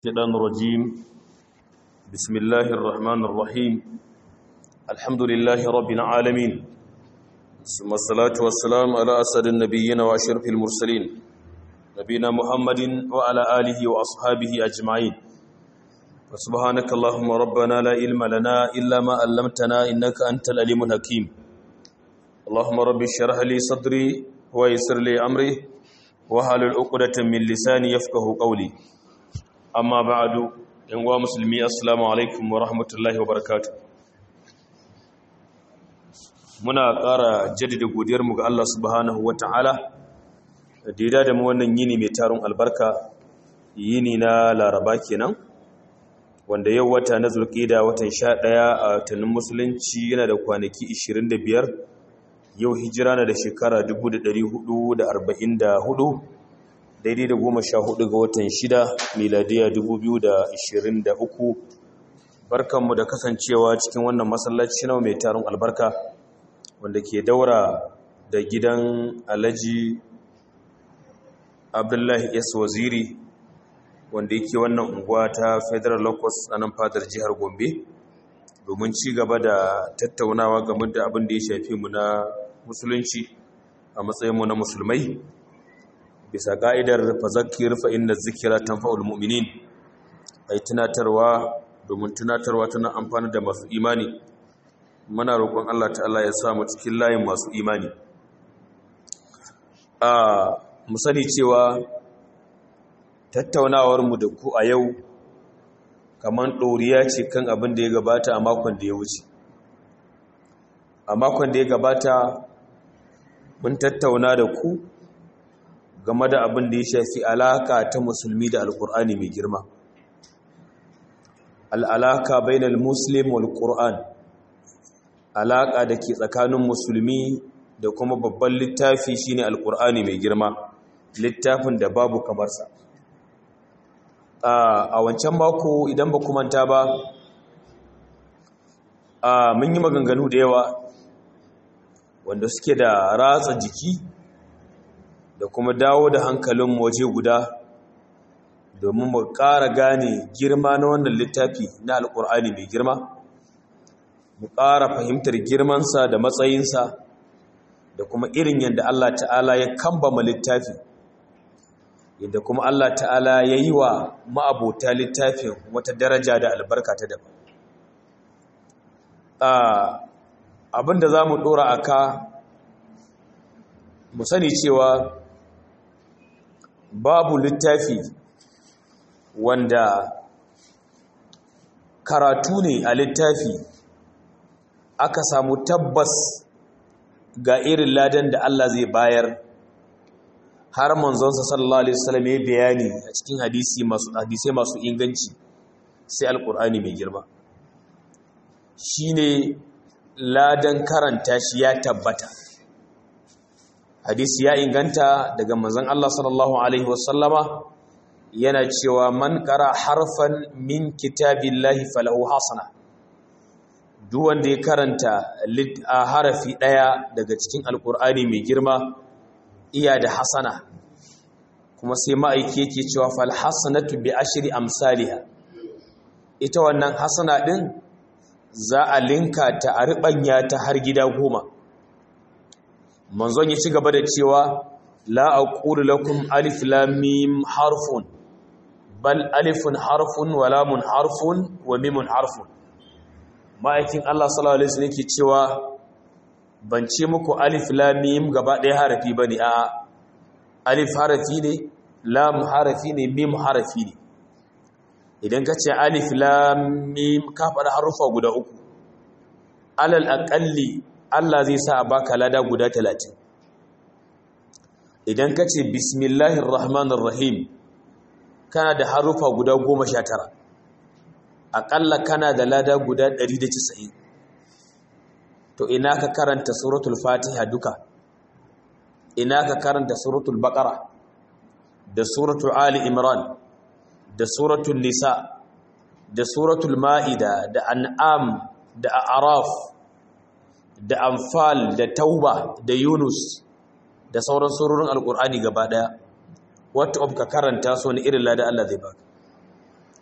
الشيطان الرجيم بسم الله الرحمن الرحيم الحمد لله رب العالمين ثم الصلاة والسلام على أسد النبيين وأشرف المرسلين نبينا محمد وعلى آله وأصحابه أجمعين وسبحانك اللهم ربنا لا علم لنا إلا ما علمتنا إنك أنت العليم الحكيم اللهم رب اشرح لي صدري ويسر لي أمري وحلل عقدة من لساني يفقه قولي amma ba'adu yan uwa musulmi assalamu alaikum wa rahmatullahi wa barakatuh muna ƙara jaddada godiyar mu ga Allah subhanahu wata'ala da ya da mu wannan yini mai tarun albarka yini na laraba kenan wanda yau wata na zulqida watan 11 a watannin musulunci yana da kwanaki 25 yau hijira na da shekara 1444 daidai da goma sha hudu ga watan shida miladiya dubu biyu da ashirin da uku barkanmu da kasancewa cikin wannan masallaci na mai tarin albarka wanda ke daura da gidan alhaji abdullahi s waziri wanda yake wannan unguwa ta federal locus a nan fadar jihar gombe domin ci gaba da tattaunawa game da abin da ya shafi mu na musulunci a matsayinmu na musulmai bisa ka'idar fazakir fa inna zikira tanfa'ul mu'minin ai tunatarwa domin tunatarwa tana amfani da masu imani muna roƙon Allah ta'ala ya sa mu cikin layin masu imani a mu sani cewa tattaunawar mu da ku a yau kaman ɗoriya ce kan abin da ya gabata a makon da ya wuce a makon da ya gabata mun tattauna da ku game da abin da ya shafi alaka ta musulmi da alkur'ani mai girma al'alaka bainal muslim wal qur'an alaka da ke tsakanin musulmi da kuma babban littafi shine alkur'ani mai girma littafin da babu kamarsa a wancan mako idan ba manta ba mun yi maganganu da yawa wanda suke da ratsa jiki da kuma dawo da hankalin waje guda domin mu ƙara gane girma na wannan littafi na alƙur'ani mai girma mu ƙara fahimtar girmansa da matsayinsa da kuma irin yadda Allah ta'ala ya kambama littafi yadda kuma Allah ta'ala ya yi wa ma'abota littafin wata daraja da albarka ta daban abinda za mu ɗora a ka mu sani cewa babu littafi wanda karatu ne a littafi aka samu tabbas ga irin ladan da Allah zai bayar har manzonsa sallallahu alaihi wasallam ya bayani a cikin hadisi masu hadisai masu inganci sai alkur'ani mai girma shine ladan karanta shi ya tabbata hadisi ya inganta daga manzon Allah sallallahu alaihi wasallama yana cewa man qara harfan min kitabillahi falahu hasana duk wanda ya karanta harafi daya daga cikin alkur'ani mai girma iya da hasana kuma sai ma'aiki yake cewa fal hasanatu bi ashri amsalha ita wannan hasana din za a linka ta a ribanya ta har gida goma manzon ya ci gaba da cewa la aqulu lakum alif lam mim harfun bal alifun harfun wa lamun harfun wa mimun harfun ma'aikin Allah sallallahu alaihi wasallam yake cewa ban ce muku alif lam mim gaba ɗaya harafi bane a alif harafi ne lam harafi ne mim harafi ne idan ka ce alif lam mim ka faɗa harufa guda uku alal aqalli Allah zai sa a baka lada guda talatin idan ka ce bismillahir rahmanir rahim kana da harufa guda goma sha tara aƙalla kana da lada guda ɗari da casa'in to ina ka karanta suratul fatiha duka ina ka karanta suratul baƙara da suratul ali imran da suratul nisa da suratul ma'ida da an'am da a'raf da amfal da tauba da yunus da sauran surorin alkur'ani gaba daya wata of ka karanta su wani irin lada Allah zai baka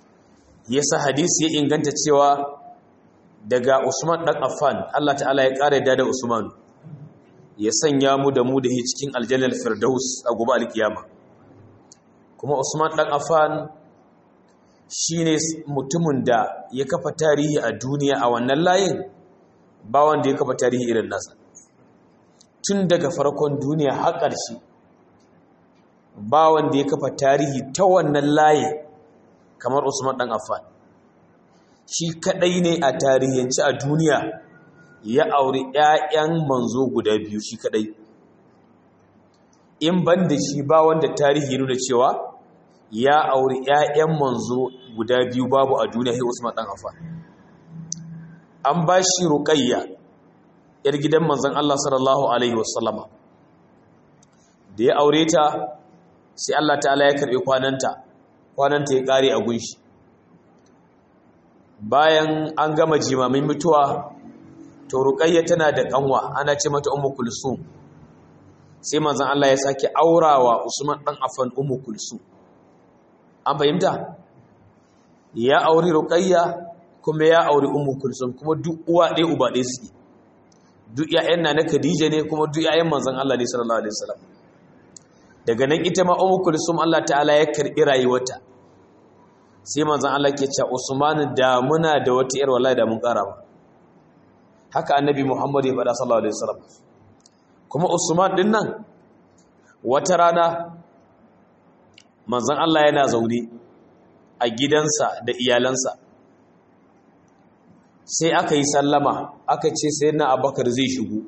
yasa hadisi ya inganta cewa daga Usman dan Affan Allah ta'ala ya kare da Usman ya sanya mu da mu da shi cikin aljannar firdaus a gobe alkiyama kuma Usman dan Affan shine mutumin da ya kafa tarihi a duniya a wannan layin ba wanda ya kafa tarihi irin nasa tun daga farkon duniya har ƙarshe ba wanda ya kafa tarihi ta wannan layin kamar Usman dan Affan shi kadai ne a tarihanci a duniya ya auri ƴaƴan manzo guda biyu shi kadai in ban da shi ba wanda tarihi nuna cewa ya auri ƴaƴan manzo guda biyu babu a duniya sai Usman dan Affan an ba shi ruqayya yar gidan manzon Allah sallallahu alaihi wasallama da ya aure ta sai Allah ta'ala ya karbe kwananta kwananta ya kare a gunshi bayan an gama jimamin mutuwa to ruqayya tana da kanwa ana ce mata ummu kulsum sai manzon Allah ya sake aurawa Usman dan Affan ummu kulsum an fahimta ya auri ruqayya kuma ya auri ummu kulsum kuma duk uwa ɗaya uba ɗaya suke duk ƴaƴan na na Khadija ne kuma duk ƴaƴan manzon Allah ne sallallahu alaihi wasallam daga nan ita ma ummu kulsum Allah ta'ala ya karbi rayuwarta sai manzon Allah ke cewa Usman da muna da wata ƴar wallahi da mun ƙara ba haka annabi Muhammad ya faɗa sallallahu alaihi wasallam kuma Usman din nan wata rana manzon Allah yana zaune a gidansa da iyalansa sai aka yi sallama aka ce sai na abakar zai shigo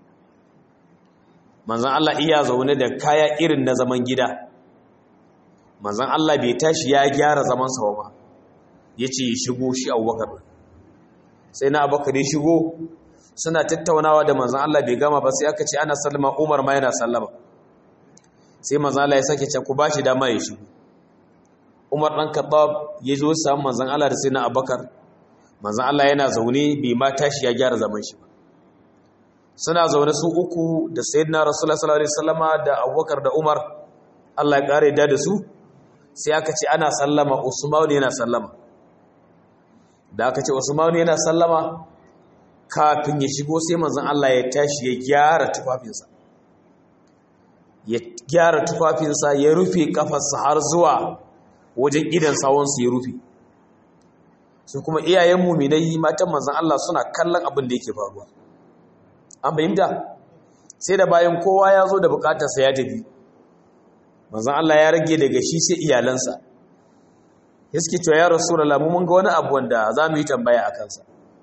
manzan Allah iya zaune da kaya irin na zaman gida manzan Allah bai tashi ya gyara zaman sa ba ya ce ya shigo shi abubakar sai na abakar ya shigo suna tattaunawa da manzan Allah bai gama ba sai aka ce ana sallama umar ma yana sallama sai manzan Allah ya sake ce ku ba shi dama ya shigo umar ɗan kaɓab ya zo samun manzan Allah da sai na abakar manzan Allah yana zaune bai ma tashi ya gyara zaman shi ba suna zaune su uku da sayyidina rasulullah sallallahu alaihi wasallama da abubakar da umar Allah ya kare da da su sai aka ce ana sallama usman yana sallama da aka ce usman yana sallama kafin ya shigo sai manzan Allah ya tashi ya gyara tufafinsa ya gyara tufafinsa ya rufe kafarsa har zuwa wajen idan sawunsu ya rufe su kuma iyayen muminai matan manzan Allah suna kallon abin da yake faruwa an fahimta sai da bayan kowa ya zo da bukatarsa ya tafi manzan Allah ya rage daga shi sai iyalansa ya suke cewa ya rasu da lamu mun ga wani abu wanda za mu yi tambaya a kansa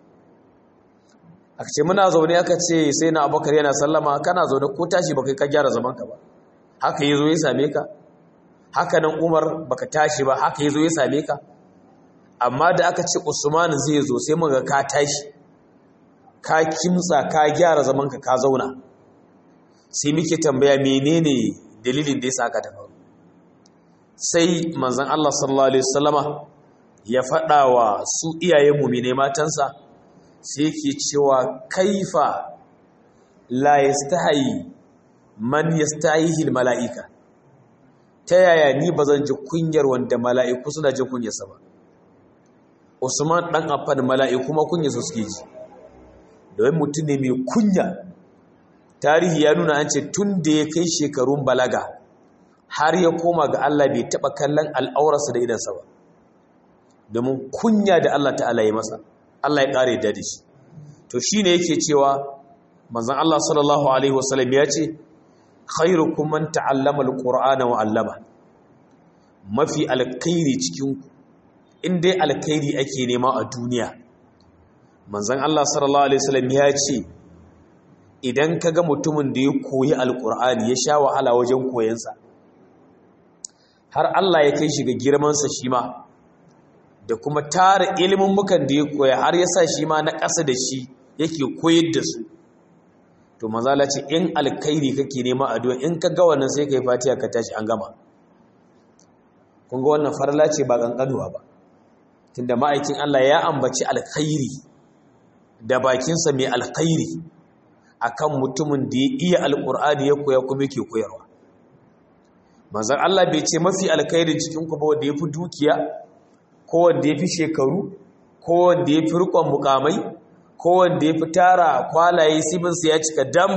aka ce muna zaune aka ce sai na abokar yana sallama kana zaune ko tashi baka ka gyara zamanka ba haka ya zo ya same ka haka nan umar baka tashi ba haka ya zo ya same ka amma da aka ce usman zai zo sai muga ka tashi ka kimtsa ka gyara zamanka ka zauna sai muke tambaya menene dalilin da yasa ka ta faru sai manzon Allah sallallahu alaihi wasallama ya faɗa wa su iyayen mu'mine matansa sai yake cewa kaifa la yastahi man yastahihi mala'ika ta yaya ni bazan ji kunyar wanda mala'iku suna jin kunyarsa ba Usman ɗan Affan mala'iku ma kunya su suke ji domin mutum ne mai kunya tarihi ya nuna an ce tun da ya kai shekarun balaga har ya koma ga Allah bai taɓa kallon al'aurarsa da idansa ba domin kunya da Allah ta'ala ya masa Allah ya ƙare da shi to shi ne yake cewa manzan Allah sallallahu Alaihi wasallam ya ce khairukum man ta'allama al-qur'ana wa 'allama mafi alkhairi cikinku in dai alkhairi ake nema a duniya manzon Allah sallallahu alaihi wasallam ya ce idan kaga mutumin da ya koyi alkur'ani ya sha wahala wajen koyansa har Allah ya kai shi ga girmansa shi ma da kuma tara ilimin mukan da ya koya har ya sa shi ma na ƙasa da shi yake koyar da su to manzala ce in alkhairi kake nema a duniya in ka ga wannan sai kai fatiha ka tashi an gama kun ga wannan farla ce ba kankanuwa ba tunda ma'aikin Allah ya ambaci alkhairi da bakinsa mai alkhairi akan mutumin da ya iya alkur'ani ya koya kuma yake koyarwa manzon Allah bai ce mafi alkhairin cikin ku ba wanda yafi dukiya ko wanda ya fi shekaru ko wanda ya fi rikon mukamai ko wanda ya fi tara kwalaye sibinsa ya cika dam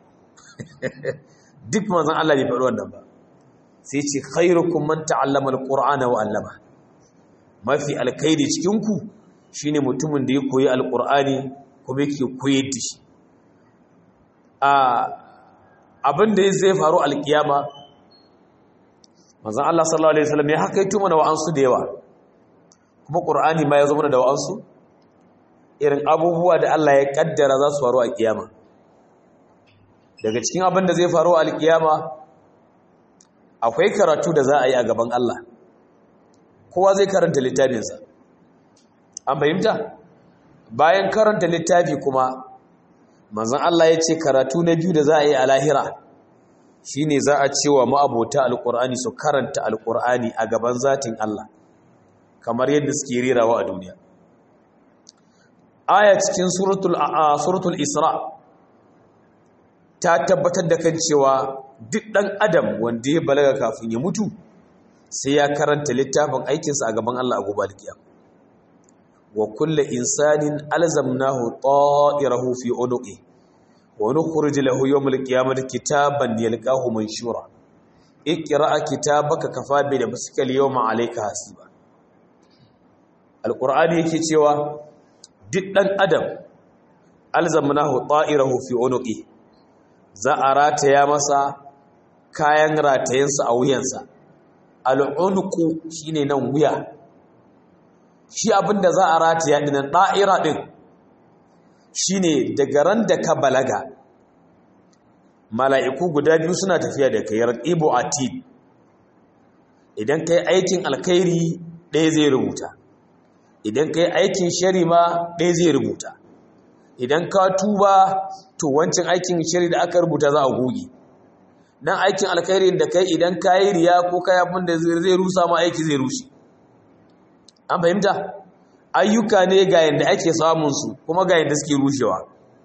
duk manzan Allah bai faɗi wannan ba sai ce khairukum man ta'allama alqur'ana wa 'allama mafi alkhairi cikin ku shine mutumin da ya koyi alqur'ani kuma yake koyar da shi a abin da zai faru alkiyama manzan Allah sallallahu alaihi wasallam ya hakaito mana wa'ansu da yawa kuma qur'ani ma ya zo mana da wa'ansu irin abubuwa da Allah ya kaddara za su faru a kiyama daga cikin abin da zai faru a alkiyama akwai karatu da za a yi a gaban Allah kowa zai karanta littafinsa an fahimta bayan karanta littafi kuma manzon Allah ya ce karatu na biyu da za a yi a lahira shine za a cewa ma'abota alkur'ani su karanta alkur'ani a gaban zatin Allah kamar yadda suke rerawa a duniya aya cikin suratul suratul isra ta tabbatar da kan cewa duk ɗan adam wanda ya balaga kafin ya mutu sai ya karanta littafin aikinsa a gaban Allah a gobe alkiyam wa kullu insanin alzamnahu ta'irahu fi unuqi wa nukhrij lahu yawm alqiyamati kitaban yalqahu manshura iqra kitabaka kafa bi nafsika al-yawma alayka hasiba alqur'ani yake cewa duk ɗan adam alzamnahu ta'irahu fi unuqi za a rataya masa kayan ratayensa a wuyansa al'unuku shi ne nan wuya shi abinda za a rataya ɗinan ɗa'ira ɗin shi ne daga ran da ka balaga mala'iku guda biyu suna tafiya da kayar ibo a tid idan ka yi aikin alkairi ɗaya zai rubuta idan ka yi aikin shari ma ɗaya zai rubuta idan ka tuba to wancan aikin shari da aka rubuta za a goge dan aikin alkhairi da kai idan ka yi riya ko ka yi da zai rusa ma aiki zai rushe an fahimta ayyuka ne ga yadda ake samun su kuma ga yadda suke rushewa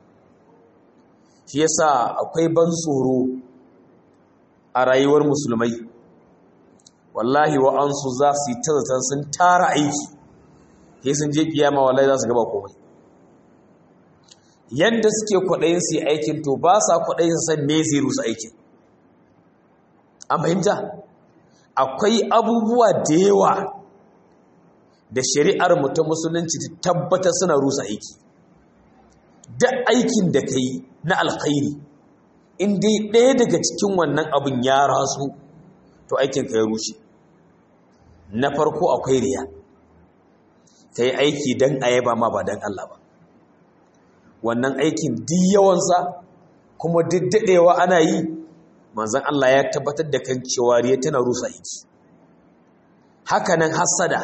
shi yasa akwai ban tsoro a rayuwar musulmai wallahi wa'ansu za su yi ta zaton sun tara aiki sai sun je kiyama wallahi za su gaba komai yadda suke kwaɗayin su aikin to ba sa kwaɗayin su san me zai rusa aikin an fahimta akwai abubuwa da yawa da shari'ar mu ta musulunci ta tabbata suna rusa aiki da aikin da ka yi na alkhairi in dai ɗaya daga cikin wannan abin ya rasu to aikin ka ya rushe na farko akwai riya ta yi aiki don a yaba ma ba don Allah ba wannan aikin duk yawansa kuma duk daɗewa ana yi manzan Allah ya tabbatar da kan cewa riya tana rusa aiki hakanan hasada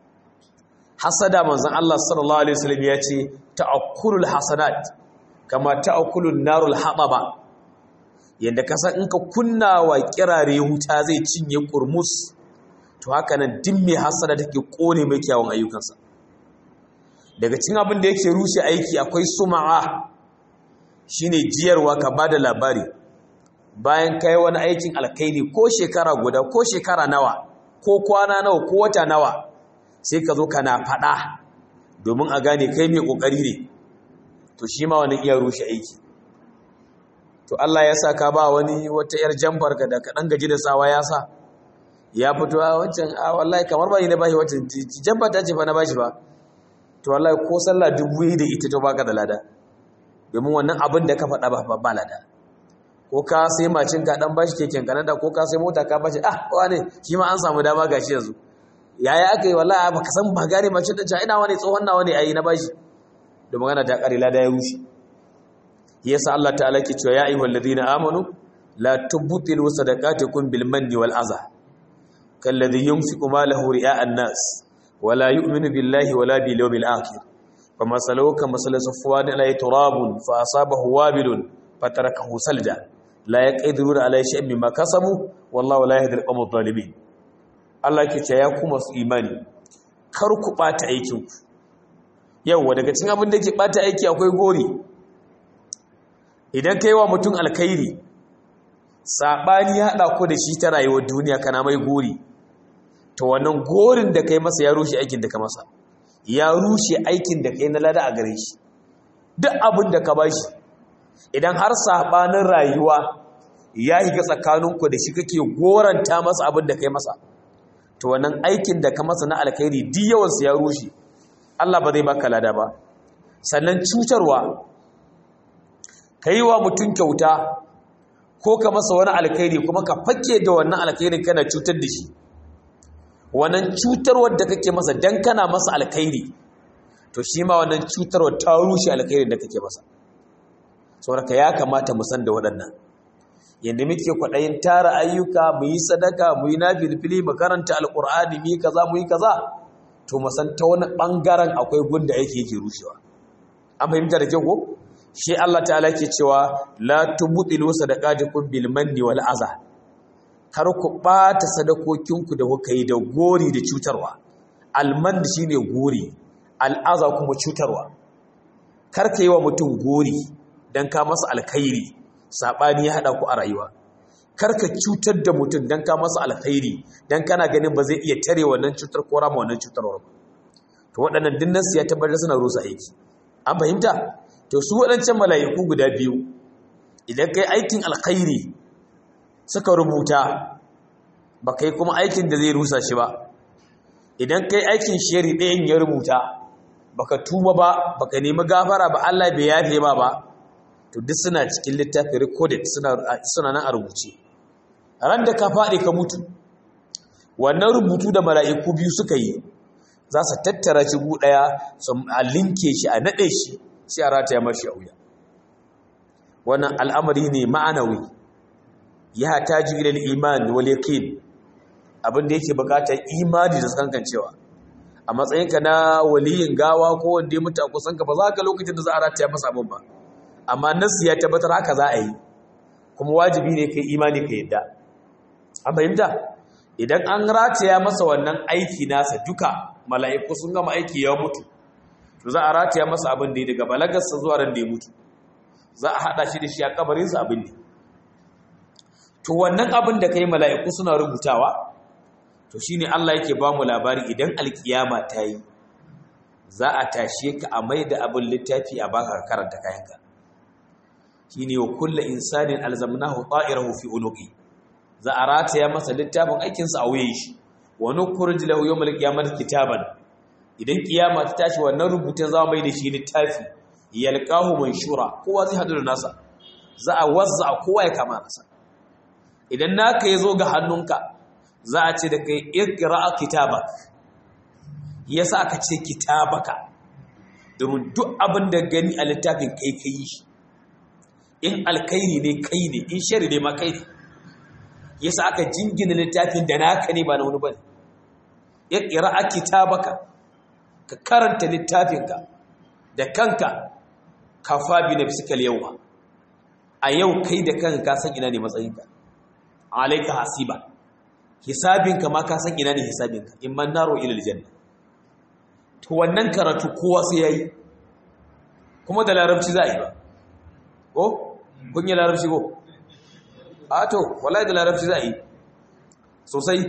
hasada manzan Allah sallallahu alaihi wasallam ya ce ta'akkulul hasanat kama ta'akkulun narul hababa yanda ka san in ka kunna wa kirare wuta zai cinye kurmus to hakanan din mai hasada take kone mai kyawun ayyukansa daga cikin abin da yake rushe aiki akwai suma'a shine jiyarwa ka bada labari bayan kai wani aikin alkaini ko shekara guda ko shekara nawa ko kwana nawa ko wata nawa sai ka zo kana faɗa domin a gane kai mai ƙoƙari ne to shi ma wani iya rushe aiki to Allah ya sa ka ba wani wata 'yar jamfar ka da kaɗan gaji da sawa ya sa ya fito a wancan a wallahi kamar ba yi na bashi wancan jamfar ta ce fa na bashi ba to wallahi ko sallah dubu yi da ita to baka da lada domin wannan abin da ka faɗa ba ba lada ko ka sai macin ka dan bashi keken kanada ko ka sai mota ka bashi ah wane shi ma an samu dama gashi yanzu yaya aka yi wallahi ba ka san ba gane macin ta ina wani tsohon nawa ne ayi na bashi da magana ta kare lada ya rushe yasa Allah ta'ala ke cewa ya ayyuhal ladina amanu la tubtilu sadaqatikum bil manni wal adha kalladhi yunfiqu malahu ri'a an-nas wala yu'minu billahi wala bil yawmil akhir فمثله كمثل صفوان عليه تراب فأصابه وابل فتركه سلدا لا يقدرون على شيء مما كسبوا والله لا يهدي القوم الظالمين Allah ke ce ya ku masu imani kar ku bata aikin ku yawa daga cikin abin da ke bata aiki akwai gori idan kai wa mutum alkhairi sabani ya hada ku da shi ta rayuwar duniya kana mai gori to wannan gorin da kai masa ya rushe aikin da ka masa ya rushe aikin da kai na lada a gare shi duk abin da ka bashi idan har sabanin rayuwa ya higa tsakaninku da shi kake goranta masa abin da kai masa to wannan aikin da ka masa na alkhairi duk yawansa ya rushe Allah ba zai baka lada ba sannan cutarwa ka yi wa mutum kyauta ko ka masa wani alkhairi kuma ka fake da wannan alkhairin kana cutar da shi wannan cutarwar da kake masa dan kana masa alkhairi to shi ma wannan cutarwar ta rushe alkhairin da kake masa saboda ya kamata mu san da waɗannan yadda muke kwaɗayin tara ayyuka mu yi sadaka mu yi nafilfili mu karanta alƙur'ani mu yi kaza mu yi kaza to mu san ta wani ɓangaren akwai gunda yake yake rushewa an fahimta da kyau ko shi Allah ta'ala ke cewa la tubdilu sadaqatikum bil manni wal aza kar ku ɓata sadakokinku da kuka yi da gori da cutarwa alman shine gori al'aza kuma cutarwa kar ka yi wa mutum gori dan ka masa alkhairi saɓani ya haɗa ku a rayuwa karka cutar da mutum don ka masa alkhairi don kana ganin ba zai iya tare wannan cutar ko rama wannan cutarwar ba to waɗannan dinnan su ya tabbatar suna rusa aiki an fahimta to su waɗancan mala'iku guda biyu idan kai aikin alkhairi suka rubuta ba kai kuma aikin da zai rusa shi ba idan kai aikin shari ɗayan ya rubuta baka tuba ba baka nemi gafara ba Allah bai yafe ba ba to duk suna cikin littafi recorded suna nan a rubuce ran da ka faɗi ka mutu wannan rubutu da mala'iku biyu suka yi za su tattara shi gu ɗaya su a linke shi a naɗe shi sai a rataya mashi a wuya wannan al'amari ne ma'anawi ya taji ilal iman wal yaqin abin da yake bukatar imani da tsankancewa a matsayinka na waliyin gawa ko wanda ya mutu a kusanka ba za ka lokacin da za a rataya masa abin ba amma nasu ya tabbatar haka za a yi kuma wajibi ne kai imani ka yadda an fahimta idan an rataya masa wannan aiki nasa duka mala'iku sun gama aiki ya mutu to za a rataya masa abin da ya daga balagarsa zuwa ran da ya mutu za a haɗa shi da shi a kabarinsa abin ne to wannan abin da kai mala'iku suna rubutawa to shine Allah yake ba mu labari idan alkiyama ta yi za a tashe ka a mai da abin littafi a baka karanta kayanka shine wa kullu insanin alzamnahu ta'irahu fi unuqi za a rataya masa littafin aikinsa a wuyan shi wa nukhruj lahu yawmal qiyamati kitaban idan kiyama ta tashi wannan rubutun za mai da shi littafi yalqahu manshura kowa zai hadu da nasa za a wazza kowa ya kama nasa idan naka yazo ga hannunka za a ce da kai iqra kitabak yasa aka ce kitabaka domin duk abin da gani a littafin kai kai shi in alkairi ne kai ne in shari ne ma kai ne yasa aka jingina littafin da naka ne ba na wani bane ya qira'a kitabaka ka karanta littafinka da kanka kafa bi nafsika al-yawma a yau kai da kanka ka san ina ne matsayinka alayka hasiba hisabinka ma ka san ina ne hisabinka in man naro ila aljanna to wannan karatu kowa sai yayi kuma da larabci za a yi ba ko kun yi larabci ko a to wallahi da larabci za a yi sosai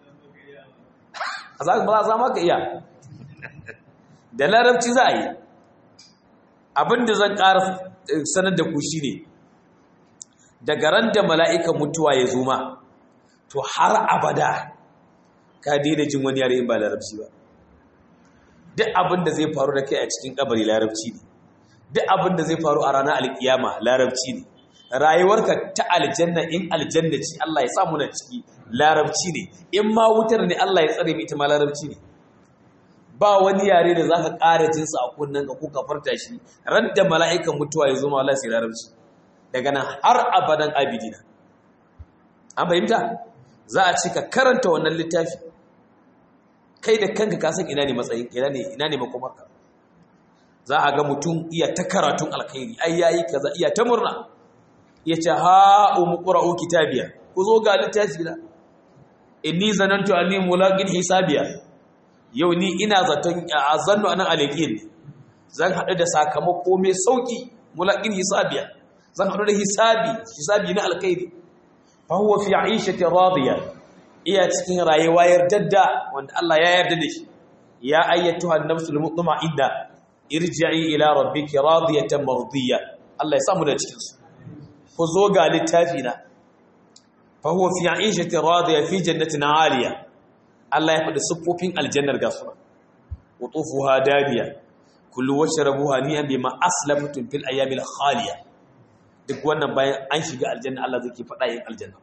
a za ba za maka iya da larabci za a yi abinda zan ƙara sanar da ku shi ne daga ran da mala'ikan mutuwa ya zo ma to har abada ka daina jin wani yare in ba larabci ba duk abinda zai faru da kai a cikin kabari larabci ne duk abin da zai faru a ranar alkiyama larabci ne rayuwarka ta aljanna in aljanna ce Allah ya samu na ciki larabci ne in ma wutar ne Allah ya tsare ita ma larabci ne ba wani yare da zaka ƙara jinsa a kunnen ka ko ka farta shi ran da mala'ikan mutuwa ya zo ma Allah sai larabci daga nan har abadan abidina an fahimta za a ce ka karanta wannan littafi kai da kanka ka san ina ne matsayin ina ne ina ne makomarka za a ga mutum iya ta karatun alkhairi ai yayi kaza iya ta murna yace ha umqra'u kitabiya ku zo ga littafi na inni zanantu anni mulaqin hisabiya yau ni ina zaton azannu anan alaqin zan hadu da sakamako mai sauki mulaqin hisabiya zan hadu da hisabi hisabi na alkhairi fa huwa fi 'ishati radiya iya cikin rayuwa yardadda wanda Allah ya yarda da shi ya ayyatuha an-nafsul mutma'inna irji'i ila rabbiki radiyatan mardiyya Allah ya samu da cikin su ku zo ga littafi na fa huwa fi 'ishatin radiyya fi jannatin 'aliya Allah ya faɗi siffofin aljannar gasu wutufuha dadiya kullu washrabu haniyan bima aslaftum fil ayyamil khaliya duk wannan bayan an shiga aljanna Allah zai faɗa yin aljanna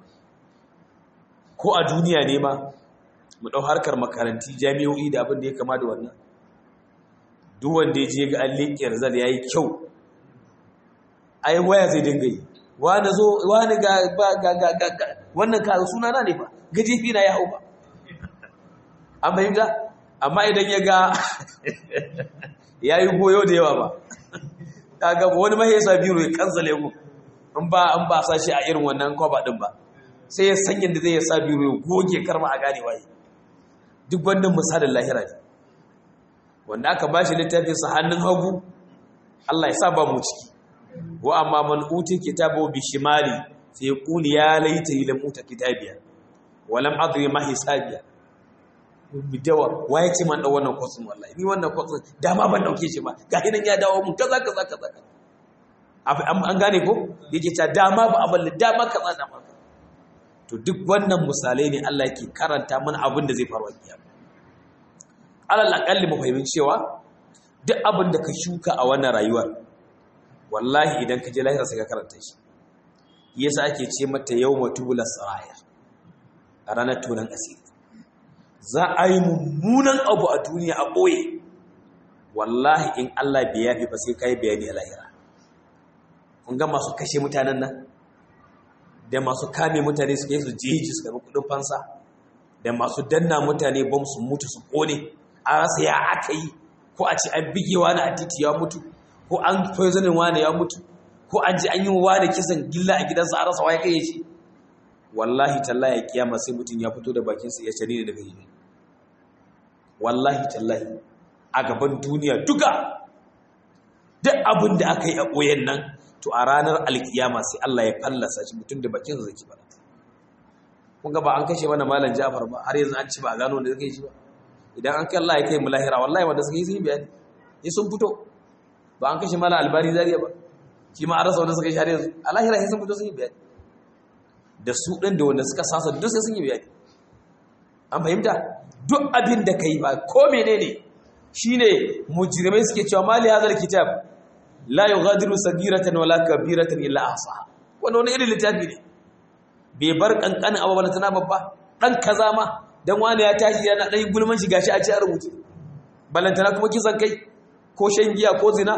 ko a duniya ne ma mu ɗau harkar makaranti jami'o'i da abin da ya kama da wannan duk wanda ya je ga an liƙe rizal ya yi kyau ai waya zai dinga yi wani zo wani ga ga ga ga ga ga wannan ka suna na ne fa gajefi na ya hau ba an fahimta amma idan ya ga ya yi goyo da yawa ba ta ga wani mahaifa biro ya kansale mu in ba an ba sa shi a irin wannan kwaba din ba sai ya san yadda zai ya sa biro ya goge karma a gane waye duk wannan misalin lahira ne wanda aka ba shi littafin sa hannun hagu Allah ya sa ba mu ciki wa amma man uti kitabu bi shimali sai yaqulu ya laita lam uta kitabiya wa lam adri ma hisabiya bidawa waye ce man dau wannan kwasin wallahi ni wannan kwasin dama ban dauke shi ba ga hinan ya dawo mun kaza kaza kaza an gane ko yake ta dama ba abin dama kaza dama to duk wannan misalai ne Allah yake karanta mana abin da zai faru a kiyama alal aqalli mu fahimci cewa duk abin da ka shuka a wannan rayuwar wallahi idan ka je lahira sai ka karanta shi yasa ake ce mata yawma tubula saraya a ranar tunan asiri za a yi mummunan abu a duniya a ɓoye wallahi in Allah bai yafi ba sai ka yi bayani a lahira kun ga masu kashe mutanen nan da masu kame mutane su kai su jeji su karbi kudin fansa da masu danna mutane bom su mutu su kone a rasa ya aka yi ko a ce an bige wani a titi ya mutu ko an poisonin wani ya mutu ko an ji an yi wani kisan gilla a gidansa a rasa waye kai shi wallahi tallahi kiyama sai mutum ya fito da bakinsa ya shari ne daga yi wallahi tallahi a gaban duniya duka duk abin da aka yi a ɓoyen nan to a ranar alkiyama sai Allah ya fallasa shi mutum da bakin zai ci bana kun ga ba an kashe mana malam Ja'far ba har yanzu an ci ba a gano da zai shi ba idan an kai Allah ya kai mu lahira wallahi wanda suka yi sun bayani ni sun fito ba an kashe malam Albari Zariya ba shi ma an rasa wanda suka yi har yanzu a lahira sai sun fito sun yi bayani da su ɗin da wanda suka sasa duk sai sun yi bayani an fahimta duk abin da ka yi ba ko menene shine mujrimai suke cewa mali hadal kitab la yughadiru sagiratan wala kabiratan illa ahsaha wannan wani irin littafi ne bai bar kankanin abu bana tana babba dan kaza ma dan wani ya tashi yana dan gulman shi gashi a ci a rubuce balantana kuma kisan kai ko shan giya ko zina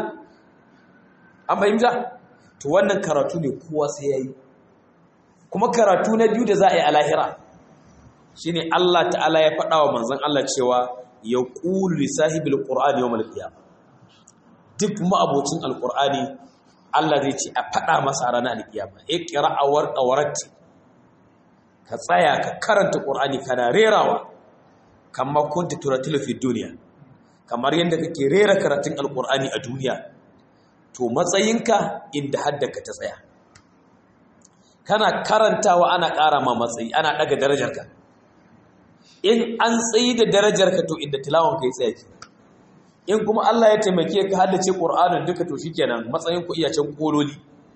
an fahimta to wannan karatu ne kowa sai yayi kuma karatu na biyu da za a yi a lahira shine Allah ta'ala ya faɗa wa manzon Allah cewa ya qulu li sahibil qur'ani yawmal qiyamah duk ma'abocin alqur'ani Allah zai ce a faɗa masa ranar alkiyama iqra warqa waratti ka tsaya ka karanta qur'ani kana rerawa kamar kunta turatilu fi duniya kamar yadda kake rera karatun alqur'ani a duniya to matsayinka inda haddaka ta tsaya kana karantawa ana ƙara ma matsayi ana ɗaga darajarka in an tsayi da darajarka to inda tilawan ka yi tsaya ke in kuma Allah ya taimake ka haddace Qur'anin duka to shikenan matsayin ku iya can kololi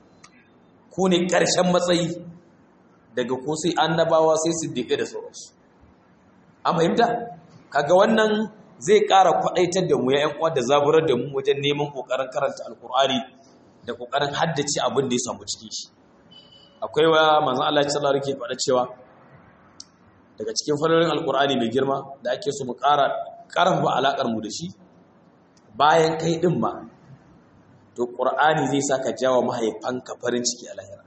ku ne ƙarshen matsayi daga ko sai annabawa sai siddiqai da sauransu an fahimta kaga wannan zai ƙara kwaɗaitar da mu ya ƴan uwa da zaburar da mu wajen neman ƙoƙarin karanta alƙur'ani da ƙoƙarin haddace abin da ya samu cikin shi akwai wa manzan Allah sallallahu alaihi faɗa cewa daga cikin falalin alkur'ani mai girma da ake so mu ƙara ƙarfafa alaƙar mu da shi bayan kai ɗin ma to ƙur'ani zai sa ka jawo mahaifanka farin ciki a lahira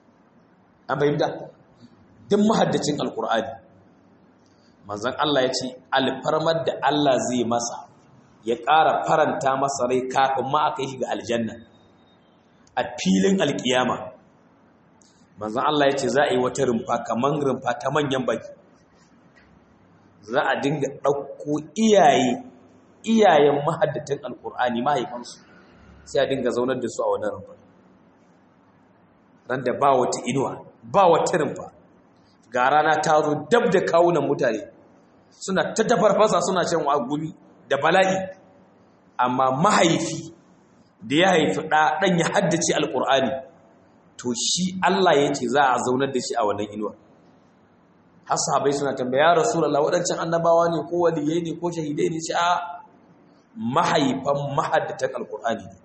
an fahimta duk mahaddacin alkur'ani manzan Allah ya ce alfarmar da Allah zai masa ya ƙara faranta masa rai kafin ma aka yi ga aljanna a filin alkiyama manzan Allah ya ce za a yi wata rumfa kamar rumfa ta manyan baki za a dinga ɗauko iyaye iyayen mahaddatan alkur'ani mahaifansu sai a dinga zaunar da su a wani rumfa ran da ba wata inuwa ba wata rumfa ga rana ta zo dab da kawunan mutane suna ta tafarfasa suna shan gumi da bala'i amma mahaifi da ya haifi ɗan ya haddace alƙur'ani to shi Allah ya ce za a zaunar da shi a wannan inuwa har sahabai suna tambaya rasulullah waɗancan annabawa ne ko waliyai ne ko shahidai ne ce a mahaifan mahaddatan alƙur'ani ne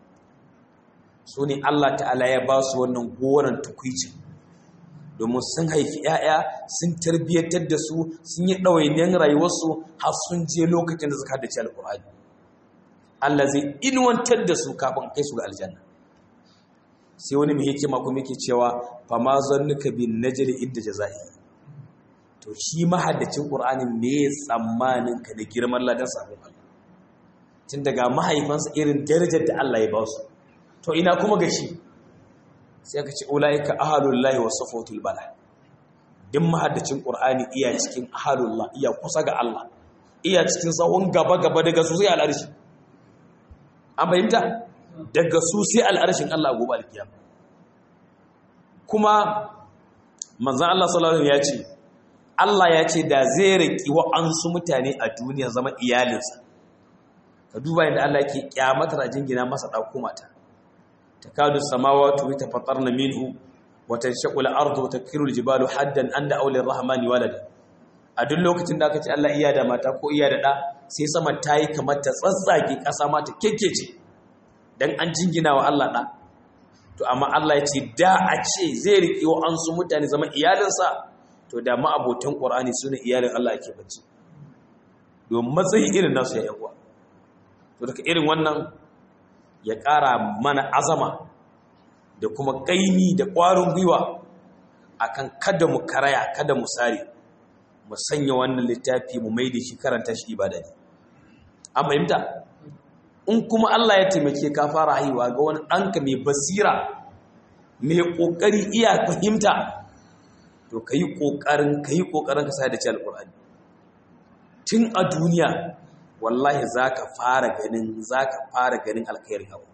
su ne Allah ta'ala ya ba su wannan goron tukwicin domin sun haifi 'ya'ya sun tarbiyyatar da su sun yi ɗawainiyar rayuwarsu har sun je lokacin da suka haddace alƙur'ani Allah zai inuwantar da su kafin kai su ga aljanna sai wani mai hikima kuma yake cewa fa ma zannuka bin najri inda jazai to shi mahaddacin qur'ani me tsammanin ka da girman ladan sabon Allah tun daga mahaifansa irin darajar da Allah ya ba su to ina kuma ga shi sai aka ce ulaika ahalullahi wa safatul bala din mahaddacin qur'ani iya cikin ahalullah iya kusa ga Allah iya cikin sahun gaba gaba daga su sai al'arshi an fahimta daga su sai al'arshin Allah gobe alkiyama kuma manzon Allah sallallahu alaihi ya ce Allah ya ce da zai riki wa'ansu mutane a duniya zama iyalinsa ka duba yadda Allah yake kyamatar a jingina masa ɗauko mata takadu samawati yatafattarna minhu wa tanshaqu al-ardu wa takiru al-jibalu haddan anda awli ar-rahmani walada a duk lokacin da aka ce Allah iya da mata ko iya da ɗa sai sama ta yi kamar ta tsatsage ƙasa ma ta kekkece dan an jingina wa Allah ɗa to amma Allah ya ce da a ce zai riƙe wa an su mutane zama iyalinsa to da ma'abotan ƙwar'ani su ne iyalin Allah ake bacci domin matsayi irin nasu ya yawa to daga irin wannan ya ƙara mana azama da kuma ƙaimi da ƙwarin gwiwa akan kada mu karaya kada mu sare mu sanya wannan littafi mu mai da shi karanta shi ibada ne an fahimta in kuma Allah ya taimake ka fara haihuwa ga wani ɗanka mai basira mai ƙoƙari iya fahimta to ka yi ƙoƙarin ka yi ƙoƙarin ka sa da ce alƙur'ani tun a duniya wallahi za ka fara ganin za ka fara ganin alkhairin abu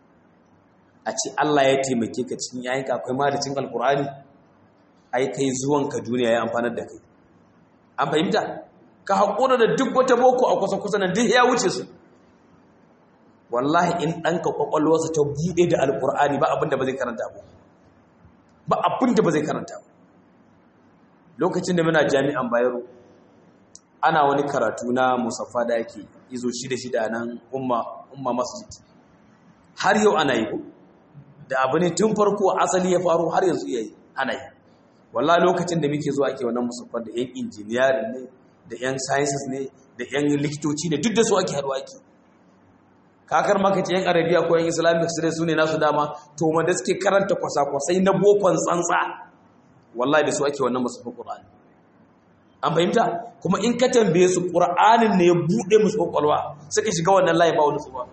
a ce Allah ya taimake ka cikin yayin akwai ma da cin alƙur'ani ai kai zuwanka duniya ya amfanar da kai an fahimta ka haƙura da duk wata boko a kusa-kusa nan duk ya wuce su wallahi in ɗanka ƙwaƙwalwarsa ta buɗe da alƙur'ani ba abinda ba zai karanta ba ba abinda ba zai karanta ba lokacin da muna jami'an bayero ana wani karatu na musaffa da yake izo shida shida nan umma umma masjid har yau ana yi da abu ne tun farko asali ya faru har yanzu yayi ana yi wallahi lokacin da muke zuwa ake wannan musaffar da yan engineering ne da yan sciences ne da yan likitoci ne duk da su ake haɗuwa ake kakar maka ce yan arabiya ko yan islamic studies su ne nasu dama to ma da suke karanta kwasa-kwasai na bokon tsantsa wallahi da su ake wannan musaffar qur'ani an fahimta kuma in ka tambaye su qur'anin ne ya bude musu kwakwalwa suka shiga wannan layi ba wani tsuwa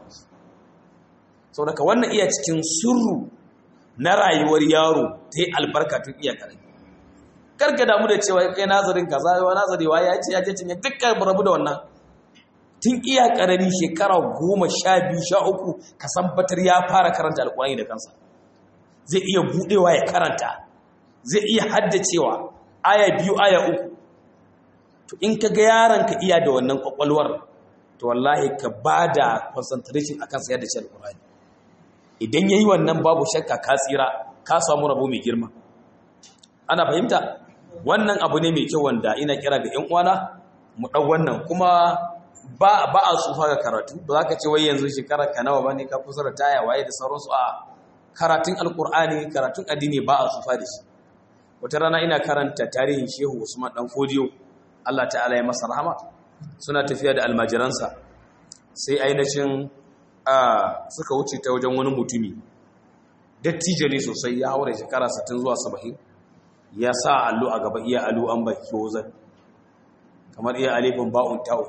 sau daga wannan iya cikin sirru na rayuwar yaro ta yi albarka tun iya karami karka damu da cewa kai nazarin kaza yawa nazarewa ya ce ya ce cinye dukkan rabu da wannan tun iya karami shekara goma sha biyu sha uku ka batar ya fara karanta alkurani da kansa zai iya budewa ya karanta zai iya haddacewa aya biyu aya uku to in ka ga yaron ka iya da wannan kwakwalwar to wallahi ka ba da concentration a kansa yadda ce alkurani idan ya yi wannan babu shakka ka tsira ka samu rabo mai girma ana fahimta wannan abu ne mai kyau wanda ina kira ga 'yan uwana mu ɗau wannan kuma ba ba a tsufa ga karatu ba za ka ce wai yanzu shekara ka nawa bane ka kusa da taya waye da sauransu a karatun alkur'ani karatun addini ba a tsufa da shi wata rana ina karanta tarihin shehu usman dan fodiyo Allah ta'ala ya masa rahama suna tafiya da almajiransa sai ainihin suka wuce ta wajen wani mutumi dattijo ne sosai ya haura shekara 60 zuwa 70 ya sa allo a gaba iya allo an baki wazan kamar iya alifin ba'un ta'un